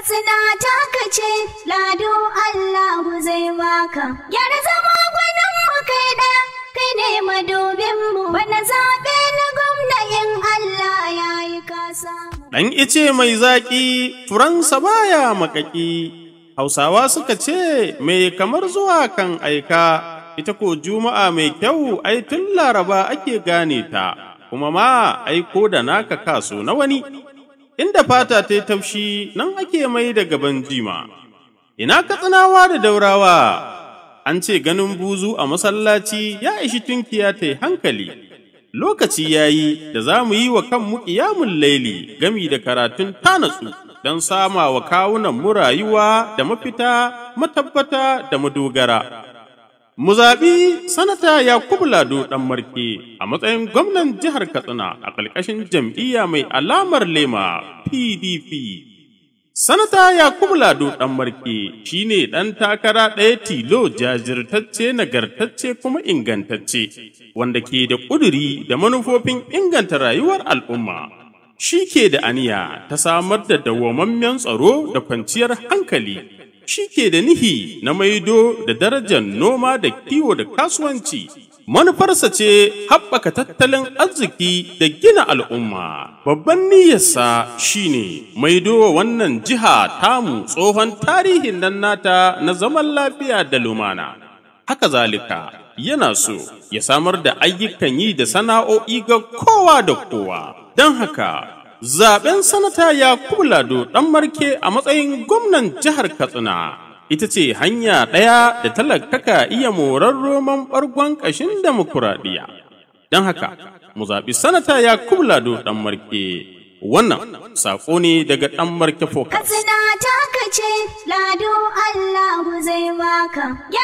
Katsina ta kace lado Allahu zai baka. Gyara zama gwanin mu kai ɗaya, kai ne madubin mu. Bana zaɓe na gwamna in Allah ya yi kasa. Ɗan ice mai zaƙi, furansa baya makaƙi. Hausawa suka ce, mai kamar zuwa kan aika, ita ko juma'a mai kyau ai tun laraba ake gane ta, kuma ma aiko da naka kaso na wani. Inda fata ta yi taushi nan ake mai da gaban jima. Ina katsinawa da daurawa, an ce ganin buzu a masallaci ya ishi tunkiya ta yi hankali. Lokaci ya yi da za mu yi wa kanmu ƙiyamun laili gami da karatun tanatsu don sama wa kawunan mu rayuwa da mafita, matabbata da madogara. Mu zaɓi Sanata Yakubu Lado ɗan Marke a matsayin gwamnan jihar Katsina a ƙarƙashin jam'iyya mai alamar lema PDP. Sanata Yakubu Lado ɗan Marke shi ne ɗan takara ɗaya tilo jajirtacce nagartacce kuma ingantacce, wanda ke da ƙuduri da manufofin inganta rayuwar al'umma. Shi ke da aniya ta samar da dawwamammen tsaro da kwanciyar hankali. Shi ke da nihi na maido da darajar noma da kiwo da kasuwanci. Manufarsa ce haɓaka tattalin arziki da gina al'umma. Babban niyyarsa shi ne maido wa wannan jiha tamu tsohon tarihin nan nata na zaman lafiya da lumana. Haka zalika yana so ya samar da ayyukan yi da sana'o'i ga kowa da kowa. Don haka Zaben sanata Yakubu Lado ɗan marke a matsayin gwamnan jihar Katsina ita ce hanya ɗaya da talakaka iya morar roman ɓargon ƙashin demokuraɗiyya. Don haka, mu zaɓi sanata Yakubu Lado ɗan marke. Wannan saƙo ne daga ɗan marke Focus. Katsina ta kace lado Allahu zai baka.